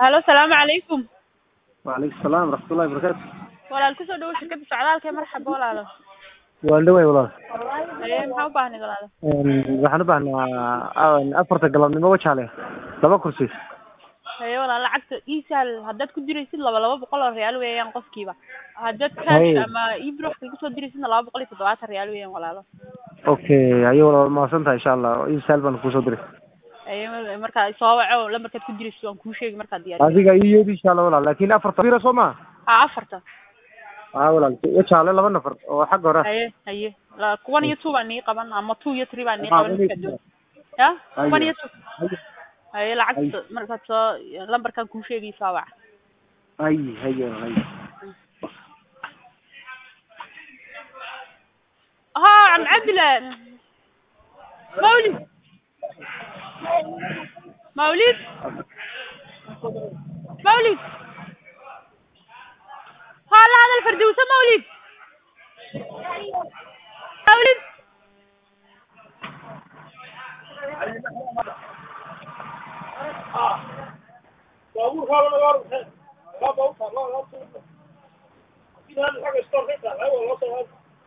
halo salaamu calaykum وعليكم السلام ورحمة الله وبركاته walaal kusoo dhawo shirkada socdaalka ee marxaba walaalo waan dhaway walaal haye maxaa u baahnay walaalo waxaan u baahnaa afarta galabnimo wajaale laba kursi haye walaal lacagta iisaal haddaad ku diraysid laba laba boqol oo reyaal weeyaan qofkiiba haddaad Haye. cash ama ibrox kaga soo diraysidna laba boqol iyo toddobaatan reyaal weeyaan walaalo okay ayo walaal mahadsan tahay insha allah isaal baan kusoo diray haye mar- markaa soo waco lambarkaad ku diraysid waan kuu sheegi markaad diyaar adiga iyo yeedi insha allah walaal laakin afarta bira soo maha ha afarta aa walaal wajaale laba nafar oo xagga hore ah. haye haye la- kuwan iyo two baan nii qaban ama two iyo three baan nii Ah, qaban one iyo markaad two. doon ya Haye. kuwan iyo two Haye. haye lacagta markaad soo lambarkan kuu sheegay soo wac hay haye hay ها عم عبلة مولد مولد مولد هلا هذا الفردوسة مولد مولد baabuur kaaba naga hor maxay baabuur kaa loo loo soo in hal xaga store ka tahay waa loo soo